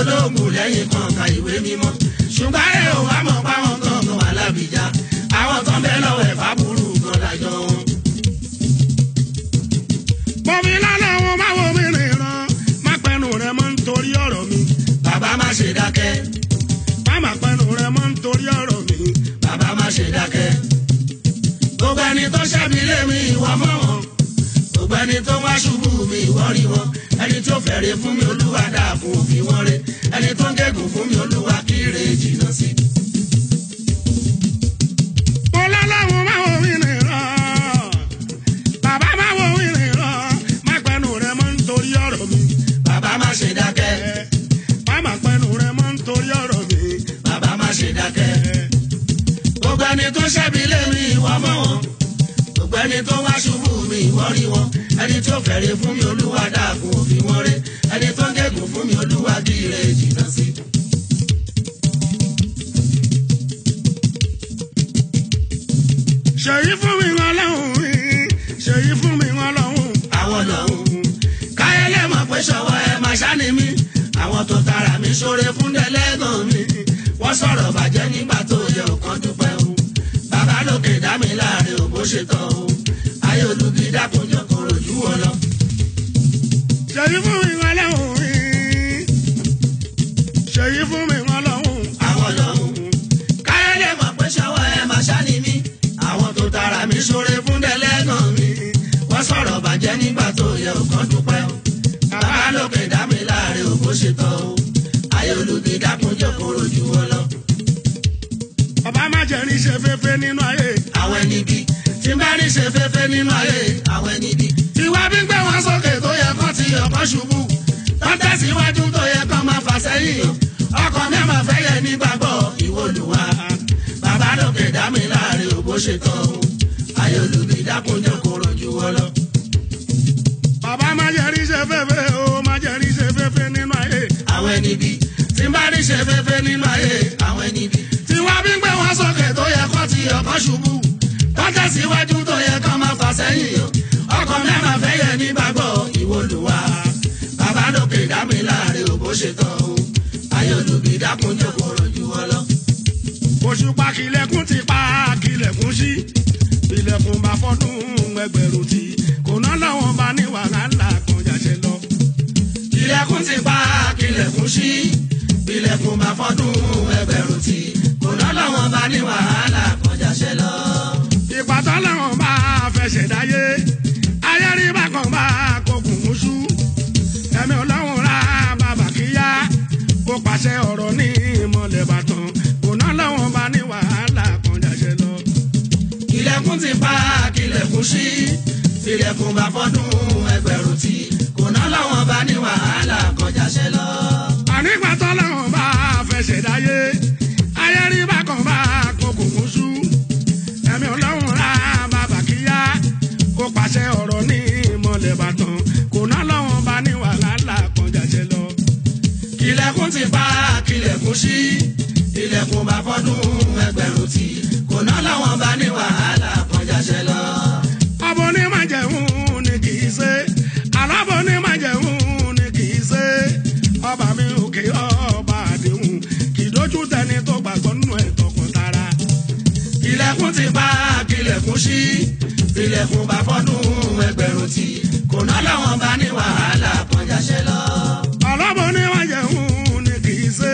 olóògùn lẹ́yìn kan ka ìwé mímọ́ ṣùgbọ́n ẹ ò wá mọ̀ páwọn gangan wà lábìjá àwọn tán bẹ́ẹ̀ lọ́wọ́ ẹ̀fà burú gan lájọ wọn. Bọ̀mí lálẹ́ wọn máa wo mi rìn rán. Má pẹnu rẹ̀ mọ́ nítorí ọ̀rọ̀ mi. bàbá má ṣe dákẹ́ Má má pẹnu rẹ̀ mọ́ nítorí ọ̀rọ̀ mi. bàbá má ṣe dákẹ́. gbogbo ẹni tó ṣẹ́bi lé mi ìwọ mọ̀ wọn gbogbo ẹni tó wá ṣubú mi ìwọ rí wọn ẹni tó fẹ̀rẹ̀ fún mi olúwa dáàbò òfin wọn rẹ ẹni tó ń gégùn fún mi olúwa kí ire jìnnà sí. Mo lálẹ́ wọn máa wo mi rìn rán. Bàbá máa wo mi rìn rán. Má pẹnu rẹ̀ mọ́ nítorí ọ̀rọ̀ mi. bàbá má ṣe dákẹ́ Má má pẹnu rẹ̀ mọ́ nítorí ọ̀rọ̀ mi. bàbá má ṣe dákẹ́. gbogbo ẹni tó ṣẹ́bi lé mi ìwọ mọ̀ wọn gbogbo ẹni tó wá ṣubú mi ìwọ rí wọn ẹni tó fẹ̀rẹ̀ fún mi olúwa dáàbò òfin wọn rẹ ẹni tó ń gégùn fún mi olúwa kí ire jìnnà sí. Ṣèyí fún mi wọn lọ́hùn mi. Ṣèyí fún mi wọn lọ́hùn. àwọn lọ́hùn káyọ̀lẹ́ mọ̀ pé ṣọwọ́ ẹ máa ṣáni mi àwọn tó tara mi ṣoore fún dẹ́lẹ́gàn mi wọ́n sọ̀rọ̀ bàjẹ́ nígbà tó yẹ òkan dúpẹ́ o bàbá lókè dá mi láàrin ò bó ṣe tán o ayé olùbí dákunjọ kò rojú wọn lọ. Ṣèyí fún mi wọn lọ́hùn mi. Ṣèyí fún mi wọn lọ́hùn. àwọn lọ́hùn káyọ̀lẹ́ mọ̀ pé ṣọwọ́ ẹ máa ṣáni mi àwọn tó tara mi ṣoore fún dẹ́lẹ́gàn mi wọ́n sọ̀rọ̀ bàjẹ́ nígbà tó yẹ òkan dúpẹ́ o bàbá lókè dá mi láàrin ò bó ṣe tán o ayé olùbí dákunjọ kò rojú wọn lọ. Bàbá má jẹ́ ní ṣe fẹ́fẹ́ nínú ayé. àwọn ẹni bí tí n bá rí ṣe fẹ́fẹ́ nínú ayé àwọn ẹni bí. tiwa bí gbé wọn sókè tó yẹ kán ti ọkọ ṣubú tán tẹ̀síwájú tó yẹ kán máa fà sẹ́yìn ọkọ̀ mẹ́mà fẹ́ yẹ nígbàgbọ́ ìwọlùwà bàbá lókè dá mi láàrin òbó ṣe tán o ayé olùbí dákunjọ kò rojú wọn lọ. Bàbá má jẹ́ ní ṣe fẹ́fẹ́ o. Má jẹ́ ní ṣe fẹ́fẹ́ nínú ayé. àwọn ẹni bí tí n bá rí ṣe fẹ́fẹ́ nínú ayé àwọn ẹni bí. tiwa bí gbé wọn sókè tó yẹ kán ti ọkọ̀ ṣubú tán tẹ̀síwájú tó yẹ kán máa fà sẹ́yìn ọkọ̀ mẹ́mà fẹ́ yẹ nígbàgbọ́ ìwọlùwà bàbá lókè dá mi láàrin òbó ṣe tán o ayé olùbí dákunjọ kò rojú wọn lọ. Òṣùpá kìlẹ̀kùn ti pa kìlẹ̀kùn sí. Ilẹ̀kùn bá fọ́dún ẹgbẹ̀rún tí. Kò ná lọ́wọ́n bá ní wàhálà kan jàṣẹ lọ. ilẹ̀kùn ti pa kílẹ̀kùn sí ilẹ̀kùn máa fọ́dún ẹgbẹ̀rún tí kò ná lọ́wọ́n bá ní wàhálà kọjá ṣẹ lọ. Ìpàtọ́ làwọn bá fẹsẹ̀ dáyé. Ayé rí bákan bá kokùn mú sú. Ẹ̀mí ọlọ́run ra bàbà kíyá. Kó pàṣẹ ọ̀rọ̀ ní ìmọ̀lẹ̀ bàtàn. Kò ná lọ́wọ́n bá ní wàhálà kan jàṣẹ lọ. ilẹ̀kùn ti pa kílẹ̀kùn sí ilẹ̀kùn bá fọ́dún ẹgbẹ̀rún tí kò ná lọ́wọ́n bá ní wàhálà kọjá ṣẹ lọ. Ànípàtọ́ làwọn bá fẹsẹ̀ dáyé. Ayé rí bákan bá kokùn mú sú. Ẹ̀mí ọlọ́run ra bàbà kíyá. Kó pàṣẹ ọ̀rọ̀ ní ìmọ̀lẹ̀ bàtàn. Kò ná lọ́wọ́n bá ní wàhálà kan jàṣẹ lọ. ilẹ̀kùn ti pa kílẹ̀kùn sí ilẹ̀kùn bá fọ́dún ẹgbẹ̀rún tí kò ná lọ́wọ́n bá ní wàhálà kọjá ṣẹ lọ. ọbọ ní májẹ̀hún ni kì í ṣe alábọ̀ ní májẹ̀hún ni kì í ṣe ọba mi òkè ọba àdéhùn kì í dójú tẹni tó gbàgbọ́ nínú ẹ̀ tọkàntara. ilẹ̀kùn ti pa kílẹ̀kùn sí ilẹ̀kùn bá fọ́dún ẹgbẹ̀rún tí kò ná lọ́wọ́n bá ní wàhálà kọjá ṣẹ lọ. ọlọ́bọ̀ ní májẹ̀hún ni kì í ṣe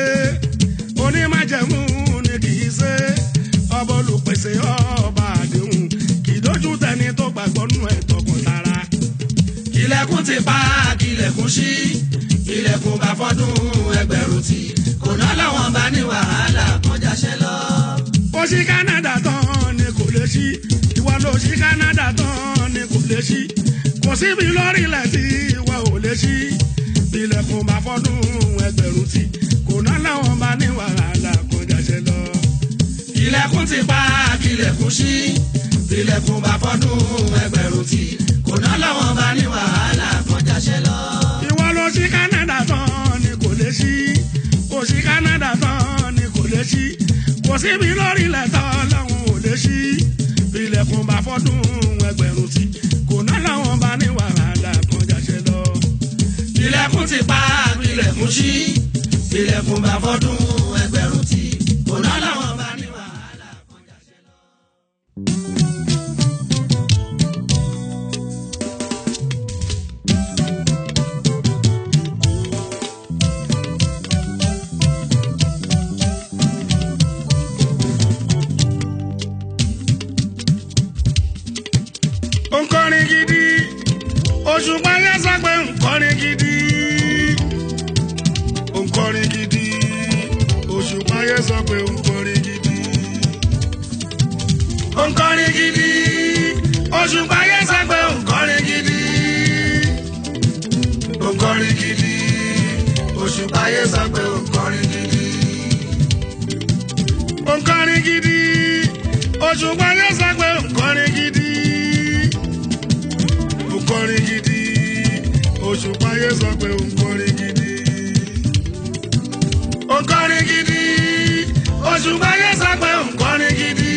onímájẹ̀hún ni kì í ṣe ọba olùpèsè ọba àdéhùn kì í dójú tẹni tó gbàgbọ́ nínú ẹ̀ tọkàntara. ilẹ̀kùn ti pa kílẹ̀kùn sí ilẹ̀kùn bá fọ́dún ẹgbẹ̀rún tí kò ná lọ́wọ́n bá ní wàhálà kọjá ṣẹ lọ. ó ṣí Canada tán ni kò lè ṣí ìwọ ló ṣí Canada tán ni kò lè ṣí kò síbi lórílẹ̀ tí ìwọ ò lè ṣí ilẹ̀kùn bá fọ́dún ẹgbẹ̀rún tí kò ná láwọn bá ní wàhálà kan jàṣẹ lọ. ilẹ̀kùn ti pa kílẹ̀kùn sí ilẹ̀kùn bá fọ́dún ẹgbẹ̀rún tí kò ná lọ́wọ́n bá ní wàhálà kọjá ṣẹ lọ. ìwọ ló ṣí Canada tán ni kò lè ṣí kò ṣí Canada tán ni kò lè ṣí kò síbi lórílẹ̀ tán láwọn ò lè ṣí ilẹ̀kùn bá fọ́dún ẹgbẹ̀rún tí kò ná láwọn bá ní wàhálà kan jàṣẹ lọ. ilẹ̀kùn ti pa ilẹ̀kùn sí ilẹ̀kùn bá fọ́dún ẹgbẹ̀rún tí kò ná làwọn bá ní wàhálà kan jàṣẹ lọ. nkọrin gidi òṣùpá yẹn sọ pé nkọrin gidi nkọrin gidi òṣùpá yẹn sọ pé nkọrin gidi nkọrin gidi òṣùpá yẹn sọ pé nkọrin gidi nkọrin gidi òṣùpá yẹn sọ pé nkọrin gidi nkọrin gidi òṣùpá yẹn sọ pé nkọrin gidi nkọrin gidi òṣùpá yẹn sọ pé nkọrin gidi nkọrin gidi òṣùpá yẹn sọ pé nkọrin gidi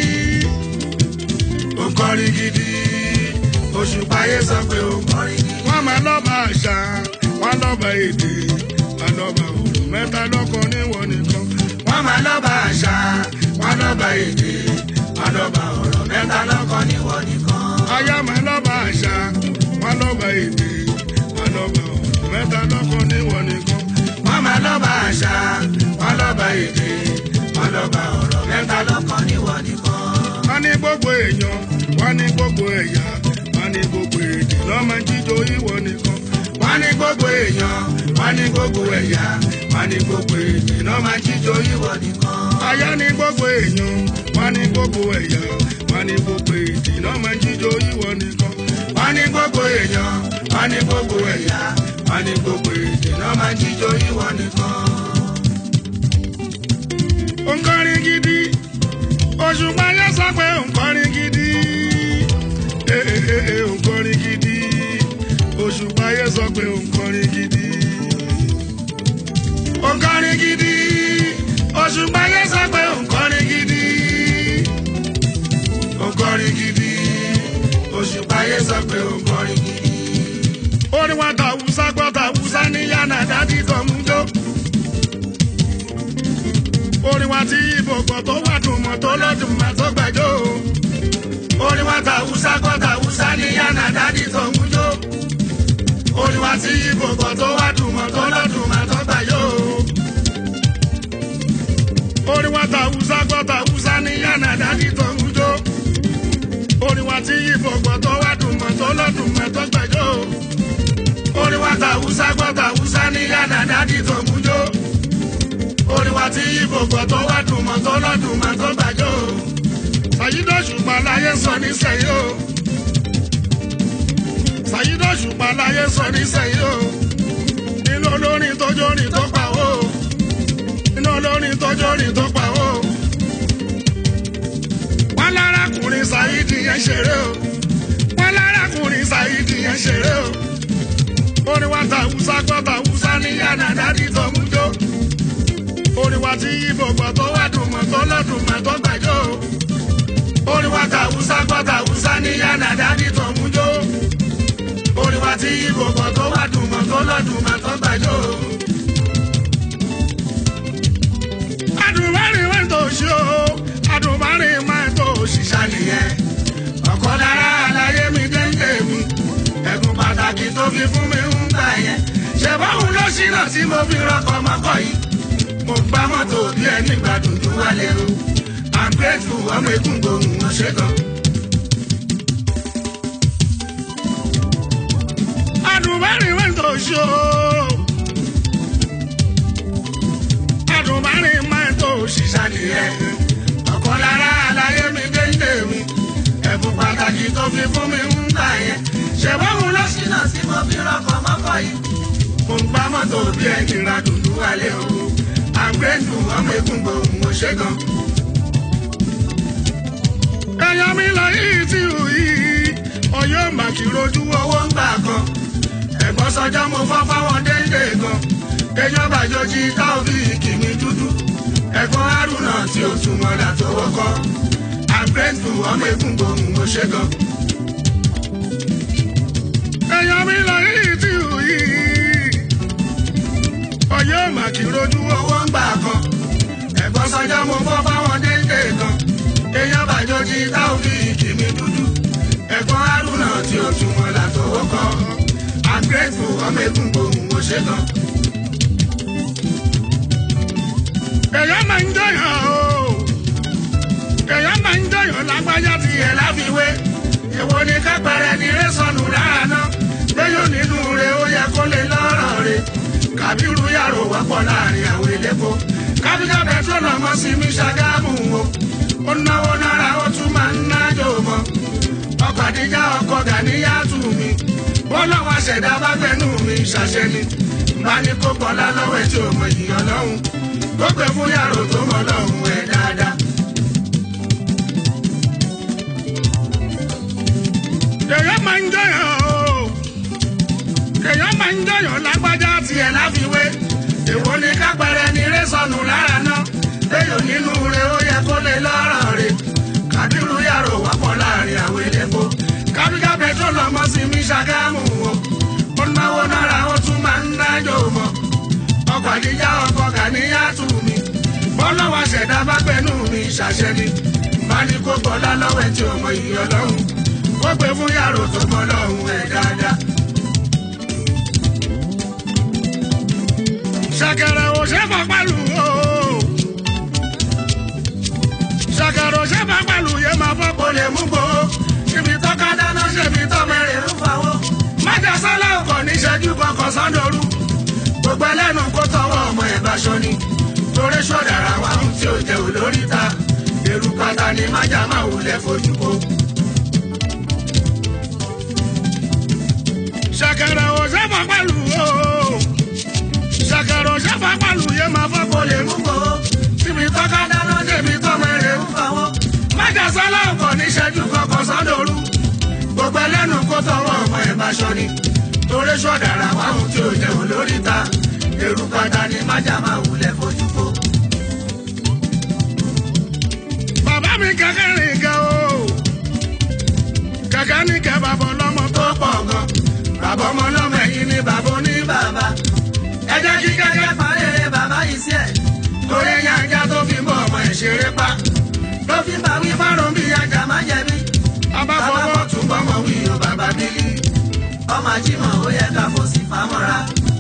nkọrin gidi òṣùpá yẹn sọ pé nkọrin gidi. wọ́n máa lọ́ba àṣà wọ́n lọ́ba èdè wọ́n lọ́ba òrò mẹ́ta lọ́kàn níwọ̀n nìkan. wọ́n máa lọ́ba àṣà wọ́n lọ́ba èdè wọ́n lọ́ba ọ̀rọ̀ mẹ́ta lọ́kàn níwọ̀n nìkan. aya máa lọ́ba àṣà wọ́n lọ́ba èdè wọ́n lọ́ba ọ̀rọ̀ mẹ́ta lọ́kàn níwọ̀n nìkan. wọ́n máa lọ́ba àṣà wọ́n lọ́ba èdè wọ́n lọ́ba ọ̀rọ̀ mẹ́ta lọ́kàn níwọ̀n nìkan. wọ́n ní gbogbo èèyàn wọ́n ní gbogbo ẹ̀yà wọ́n ní gbogbo èdè lọ́mọ jíjó ìwọ nìkan. wọ́n ní gbogbo èèyàn wọ́n ní gbogbo ẹ̀yà wọ́n ní gbogbo èdè lọ́mọ jíjó ìwọ nìkan. aya ní gbogbo èèyàn wọ́n ní gbogbo ẹ̀yà wọ́n ní gbogbo èdè lọ́mọ jíjó ìwọ nìkan. wọ́n ní gbogbo èèyàn wọ́n ní gbogbo ẹ̀yà wọ́n ní gbogbo èdè lọ́mọ jíjó ìwọ nìkan. Nkọrin gidi, òṣùpá yẹn sọ pé nkọrin gidi. Ee ee ee nkọrin gidi, òṣùpá yẹn sọ pé nkọrin gidi. Nkọrin gidi, òṣùpá yẹn sọ pé nkọrin gidi. Nkọrin gidi, òṣùpá yẹn sọ pé nkọrin gidi. Orin wa tàwùsá gbọ́ tàwùsá ní yànnà dádì tó mú jó orin wa ti ibo gbọ́ tó wà dùn mọ́ tó lọ́dún mà tó gbẹjọ́ o. orin wa ta húsá gbọ́ ta húsá ní yànnà dádì tó ń jó. orin wa ti ibo gbọ́ tó wà dùn mọ́ tó lọ́dún mà tó gbẹjọ́ o. orin wa ta húsá gbọ́ ta húsá ní yànnà dádì tó ń jó. orin wa ti ibo gbọ́ tó wà dùn mọ́ tó lọ́dún mà tó gbẹjọ́ o. orin wa ta húsá gbọ́ ta húsá ní yànnà dádì tó ń jó orin wa tí ibo gbọ́ tó wá dùn mọ́ tó lọ́dún mọ́ tó gbàjọ́ o. Sàyídọ̀ ṣùgbọ́n láyé sọ nísẹ̀yìn o. Sàyídọ̀ ṣùgbọ́n láyé sọ nísẹ̀yìn o. Nínú olórin tó jórin tó pa o. Nínú olórin tó jórin tó pa o. Wọ́n lárakùnrin Sàyídì yẹn ṣeré o. Wọ́n lárakùnrin Sàyídì yẹn ṣeré o. Orin wa tàwùsá gbọ́ tàwùsá ní yànnà dádì tó mú jó orin wa tí ibo gbọ́ tó wá dùn mọ́ tó lọ́dún mọ́ tó gbàjọ́ o. orin wa tàwùsá gbọ́ tàwùsá ní yànnà dádì tó mú jó. orin wa tí ibo gbọ́ tó wá dùn mọ́ tó lọ́dún mọ́ tó gbàjọ́ o. adùnmọ́rin wẹ́n tó ṣe o adùnmọ́rin máa tó ṣiṣẹ́ nìyẹn. ọ̀kọ́ lára àlàyé mi déńdé mi ẹ̀gùn pàtàkì tó fi fún mi ń gbà yẹn. ṣe báwo ló ṣínà tí mo fi rọkọ̀ mọ́kọ̀ yìí mo gbá mọ́tò bí ẹni gbádùn tó wà lérò i'm grateful ọmọ egun gbòòrùn wọn ṣe gan. adùnbárin wẹ́n tó ṣó adùnbárin máa tó ṣiṣẹ́ nìyẹn ọ̀kan lára àlàyé mi déńdé mi ẹ̀bùn pàtàkì tó fi fún mi ń gbà yẹn ṣèwọ́n lọ sí ṣínà tí mo fi rọkọ̀ mọ́kọ̀ yìí. mo gbá mọ́tò bí ẹni gbádùn tó wà lérò àgbẹ̀dù ọmọ egun gbòòrùn mo ṣe gan. ẹ̀yàn mi lọ yìí tí ò yìí ọyọ́ màkì rojú owó ń gbà kan ẹ̀gbọ́n sọjọ́ mo fọ́ fáwọn déńdé gan èèyàn bàjọ́ jí táwọn kìmí dúdú ẹ̀gbọ́n haruna tí ó tún wọn là tó wọ́kọ́ àgbẹ̀dù ọmọ egun gbòòrùn mo ṣe gan. ẹ̀yàn mi lọ yìí tí ò yìí ọyọ́ màkì. kì í rojú owó. owó ń gbà kan ẹ̀gbọ́n sọjọ́ mo fọ́ fáwọn déńdé kan èèyàn bàjọ́jì táwọn fi kìmí dúdú ẹ̀gbọ́n haruna tí ó tún wọn látọwọ́ kan i'm grateful ọmọ egun gbòhùn mo ṣe gan. èèyàn máa ń jẹyàn o èèyàn máa ń jẹyàn lágbájá ti yẹ tiẹ̀ láfiwé èwo ni kápẹ́rẹ́ ni rẹ́ sọnù lára náà lẹ́yìn nínú rẹ̀ ó yẹ kó lè lọ́rọ̀ rẹ̀ kàbírù yàrá wọ́pọ̀ láàrin àwọn elépo kábíkà pẹtrol ọmọ sí mi ṣàgámù o ó náwó náírà ó tún máa ń nájò mọ́ ọkọ̀ àdíjà ọkọ̀ gàníyàtù mi bọ́lọ́wọ́ ṣẹ̀dá bá gbẹ̀nú mi ṣàṣẹ ni bá ní kó gbọ́lá lọ́wọ́ ẹ̀ tí ò mọ ìyàn lọ́hùn ó pè fún yàrá tó mọ lọ́hùn ẹ̀ dáadáa. èèyàn máa ń jẹyàn o èèyàn máa ń jẹyàn lágbájá ti tiẹ̀ láfiwé èwo ni kápẹ́rẹ́ ni rẹ́ sọnù lára náà léyò nínú rẹ̀ ó yẹ kó lè lọ́rọ̀ rẹ̀ kàdírù yàrá wọ́pọ̀ láàrin àwọn elépo kábíkà pẹtrol ọmọ sí mi ṣàgámù o ó náwó náírà ó tún máa ń dájò mọ́ ọkọ̀ àdíjà ọkọ̀ gàníyàtù mi bọ́lọ́wọ́ ṣẹ̀dá bá gbẹ̀nú mi ṣàṣẹ ni bá ní kó gbọ́lá lọ́wọ́ ẹ̀ tí ò mọ ìyọ̀ lọ́hùn ó pè fún yàrá tó mọ lọ́hùn ẹ̀ dáadáa. ṣàkàrà ò ṣe fọ pẹ̀lú o ṣàkàrà ò ṣe fọ pẹ̀lú yé máa fọ́ kò lè mú gbòó ibi tọ́ka dáná ṣèbí tọ́mẹ́rẹ̀ ń fawọ́. májà sálá ọkọ̀ níṣẹ́jú kọkàn sándoru gbogbo ẹlẹ́nu kó tọwọ́ ọmọ ẹ̀ bá ṣọ ni torí ṣọ́dàrà wa ń tí ò jẹ́ olórí ta èrú pátá ni májà máa wulẹ̀ fojú ko. ṣàkàrà ò ṣe fọ pẹ̀lú o ṣàkàrà ò ṣe fọ pẹ̀lú yé máa fọ́ kò lè mú gbòó ibi tọ́ka dáná ṣèbí tọ́mẹ́rẹ̀ ń fawọ́. májà sálá ọkọ̀ níṣẹ́jú kọkàn sándoru gbogbo ẹlẹ́nu kó tọwọ́ ọmọ ẹ̀ bá ṣọ ni torí ṣọ́dàrà wa ń tí ò jẹ́ olórí ta èrú pátá ni májà máa wulẹ̀ fojú ko. bàbá mi kẹ̀kẹ́ rìn kẹ́ o kẹ̀kẹ́ ní kẹ́ bàbá ọlọ́mọ tó tó pọ̀ gan. Bàbá ọmọ ọlọ́mọ ẹ̀yìn ni bàbá oní bàbá. Ẹ jẹ́ kí kẹ́kẹ́ parẹ́rẹ́ bàbá yìí sí ẹ̀. Torí ẹ̀yà ajá tó fi bọ́ ọmọ ẹ̀ ṣeré pa. Ló fi bá wí fárùn bí ajá má jẹ̀bi. bàbá Bàbá fọwọ́ bọ̀ tún bọ́mọ wí o bàbá bílí. Ọmọ àjímọ̀ ó yẹ ká fò sí fámọ́ra.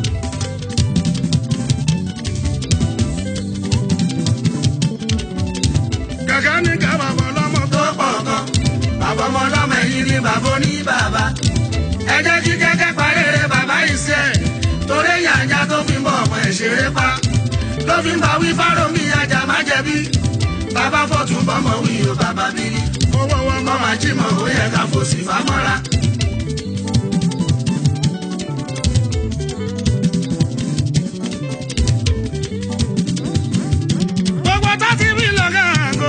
kẹ̀kẹ́ ní kẹ́ bàbá ọlọ́mọ tó Tó pọ̀ gan. Bàbá ọmọ ọlọ́mọ ẹ̀yìn ni bàbá oní bàbá. Ẹ jẹ́ kí kẹ́kẹ́ parẹ́rẹ́ bàbá yìí sí ẹ̀. Torí ẹ̀yà ajá tó fi bọ́ ọmọ ẹ̀ ṣeré pa. Ló fi bá wí fárùn bí ajá má jẹ̀bi. Bàbá fọ̀tún bọ́mọ wí o bàbá bílí. owó wọn ọmọ mọ́ àjímọ̀ ó yẹ ká fòsì fámọ́ra. gbogbo tàti mílíọ̀nù gàngó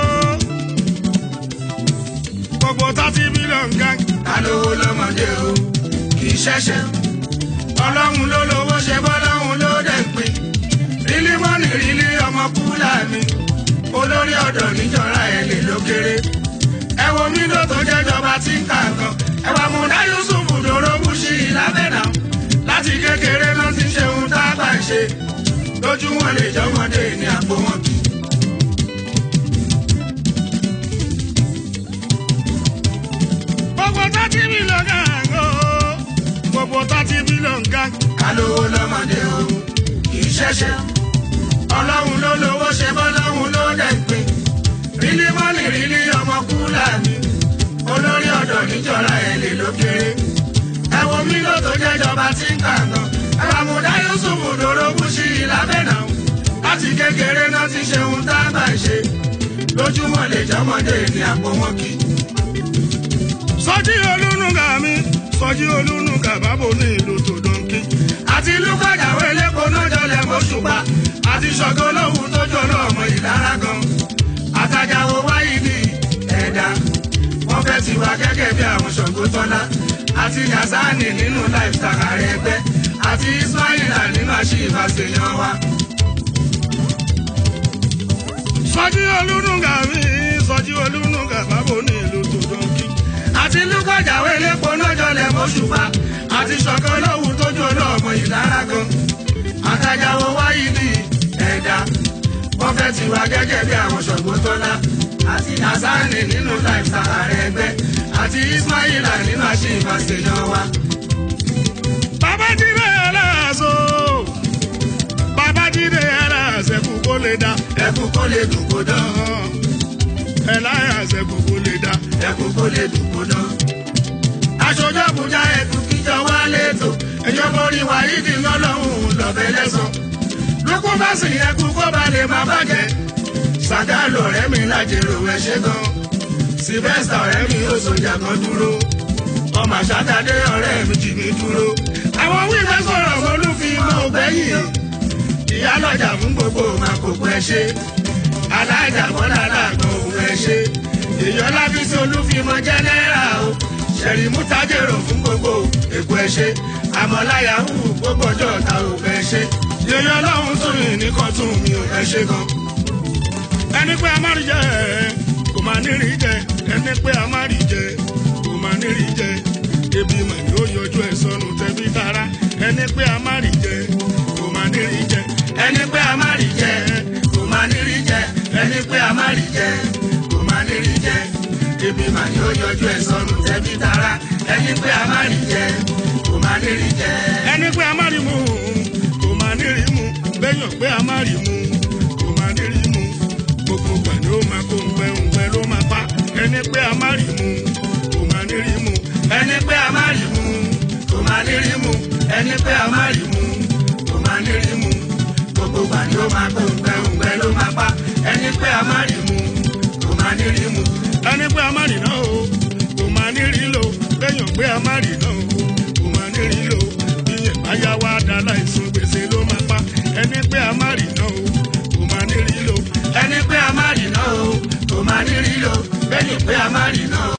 gbogbo tàti mílíọ̀nù gàngó. alówó lọ́mọdé o kì í ṣẹ̀ṣẹ̀. ọlọ́run ló lówó ṣe bọ́lọ́run ló dẹ̀ ń pín. rílí mọ́nì rílí ọmọ kúlà mi. olórí ọ̀dọ̀ níjọra ẹ̀ lè ló kéré. ẹ wo mídò tó jẹ́jọba tí ń kà kan. ẹ wà múdá yusuf dòró bùṣì lábẹ́nà. láti kékeré náà ti ṣe ohun tá a bá ń ṣe. lójú wọn lè jọmọdé ní àpò wọn kì í. gbogbo tàti mílíọ̀nù gàngó gbogbo tàti mílíọ̀nù gàngó. kálówó lọ́mọdé o kì í ṣẹ̀ṣẹ̀. ọlọ́run ló lówó ṣe bọ́lọ́run ló dẹ̀ ń pín. rílí mọ́nì rílí ọmọ kúlà mi. olórí ọ̀dọ̀ níjọra ẹ̀ lè ló kéré. ẹ wo mílò tó jẹ́jọba tí ń kà gan. àbàmùdá yusuf dòrógún sí i lábẹ́nà. láti kékeré náà ti ṣe ohun tá a bá ń ṣe. lójúmọ́ lè jọmọdé ní àpò wọn kì í. sọjí olúnúgà mi sọjí olúnúgà bábo ní ìlú tòdóńkì. àti lúkọ̀dàwọ̀ elépo náà jọlẹ̀ mọ́ṣùpá àti ṣọ̀gọ́ lóhùn tó jọlọ ọmọ ìlara gan. àtàjàwọ̀ wáyé ní ẹ̀dá wọ́n fẹ́ ti wá gẹ́gẹ́ bí àwọn ṣọ̀gbọ́ tọ́lá àti yazani nínú lifestyle ààrẹ ẹgbẹ́ àti ismaila nínú àṣìbá ṣèyàn wa. sọjí olúnúgà mi sọjí olúnúgà bábo ní ìlú tòdóńkì. àti lúkọ̀dàwọ̀ elépo náà jọlẹ̀ mọ́ṣùpá àti ṣọ̀gọ́ lóhùn tó jọlọ ọmọ ìlara gan. àtàjàwọ̀ wáyé ní ti wá gẹ́gẹ́ bí àwọn ṣọ̀gbọ́n tọ́lá àti nasani nínú lifestyle ààrẹ ẹgbẹ́ àti ismaila nínú àṣìǹfà ṣèyàn wa. babájídé aláàzó babájídé aláàzẹ kú kó lè dá ẹkú kó lè dùn kó dán ẹ láyàzẹ kú kó lè dá ẹkú kó lè dùn kó dán. aṣojú àbújá ẹkú kíjọ wá lẹ́tọ̀ ẹjọ́ borí wáyídì lọ́lọ́hún lọ́bẹ̀ lẹ́sàn. lókù bá sì ẹkú kó ba lè má bàjẹ́. sàgálò ọ̀rẹ́ mi lájèrò ẹ̀ ṣe gan. sylvester ọ̀rẹ́ mi ó sọjà kan dúró. ọmọ àṣàdádé ọ̀rẹ́ mi jì mí dúró. àwọn wíwẹ́ sọ̀rọ̀ olúfimọ́ ògbẹ́yìn. ìyálọ́jà fún gbogbo màkòkò ẹ ṣe. alájà bọ́lá làgbọ̀n òun ẹ ṣe. èèyàn lábísí olúfimọ́ jẹ́nẹ́rà o. ṣẹ̀rí mútajèrò fún gbogbo èkó ẹ ṣe. àmọ́láyà hù gbogbo ọjọ́ ta ò fẹ́ ṣe. yèyé ọlọ́run tún yìn ní kan tún mi ò fẹ́ ṣe gan. ẹni pé a má rí jẹ kò má ní rí jẹ ẹni pé a má rí jẹ kò má ní rí jẹ ebi mà ní ó yọjú ẹ sọnù tẹbí tara ẹni pé a má rí jẹ kò má ní rí jẹ ẹni pé a má rí jẹ kò má ní rí jẹ ẹni pé a má rí jẹ kò má ní rí jẹ ebi mà ní ó yọjú ẹ sọnù tẹbí tara ẹni pé a má rí jẹ kò má ní rí jẹ. ẹni pé a má rí mu kò má ní rí mu bẹ́yàn pé a má rí mu kò má ní rí mu gbogbo gbà ni ó máa kó ngbẹ ngbẹ ló máa pa ẹni pé a má rí mu kò má ní rí mu ẹni pé a má rí mu kò má ní rí mu ẹni pé a má rí mu kò má ní rí mu gbogbo gbà ni ó máa kó ngbẹ̀ngbẹ̀ ló máa pa ẹni pé a má rí mu kò má ní rí mu. ẹni pé a má rí náà o kò má ní rí lò bẹ́yàn pé a má rí náà o kò má ní rí lò ìyẹn bá yá wá dá láìsùn gbèsè ló máa pa ẹni pé a má rí náà o kò má ní rí lò ẹni pé a má rí náà o kò má ní rí lò bẹ́ẹ̀ni pé a má rí náà o.